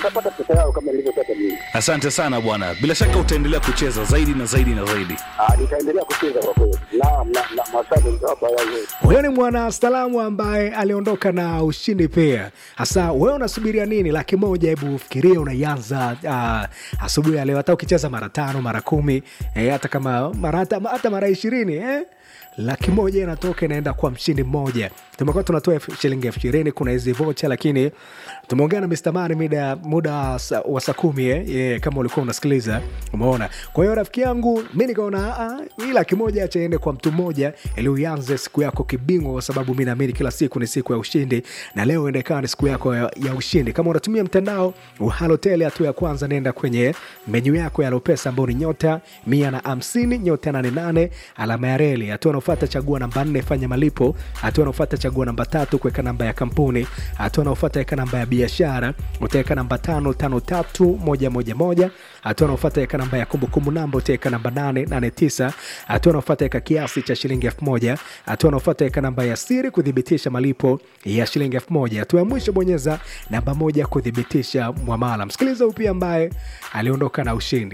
utapata pesa yao kama nilivyopata mimi. Asante sana bwana, bila shaka utaendelea kucheza zaidi na zaidi na zaidi. Ah, nitaendelea kucheza kwa kweli. Naam, na na maswali nitawapa yale. Huyo ni mwana salamu ambaye aliondoka na ushindi pia. Hasa wewe unasubiria nini? Laki moja, hebu fikiria, unaianza uh, asubuhi ya leo, hata ukicheza mara tano mara kumi eh, hata kama mara hata, hata mara ishirini eh? laki moja inatoka inaenda kwa mshindi mmoja. Tumekuwa tunatoa elfu- shilingi elfu ishirini kuna hizi vocha, lakini tumeongea na Mr. Mani muda muda sa- wa saa kumi eh? yeah, kama ulikuwa unasikiliza umeona. Kwa hiyo rafiki yangu mi nikaona "Ah, hii laki moja acha iende kwa mtu mmoja ili uanze siku yako kibingwa, kwa sababu mi naamini kila siku ni siku ya ushindi, na leo ende ikawa ni siku yako ya, ya ushindi. Kama unatumia mtandao wa Halotel, hatua ya kwanza nenda kwenye menyu yako ya Lopesa ambao ni nyota mia na hamsini nyota nane nane alama ya reli. Hatua unaofata chagua namba nne fanya malipo. Hatua unaofata chagua namba tatu kuweka namba ya kampuni. Hatua unaofata weka namba ya biashara, utaweka namba tano tano tatu moja moja moja. Hatua unaofata weka namba ya kumbukumbu namba, utaweka namba nane nane tisa. Hatua unaofata weka kiasi cha shilingi elfu moja. Hatua unaofata weka namba ya siri kuthibitisha malipo ya shilingi elfu moja. Hatua ya mwisho bonyeza namba moja kuthibitisha mwamala. Msikiliza huyu pia ambaye aliondoka na ushindi.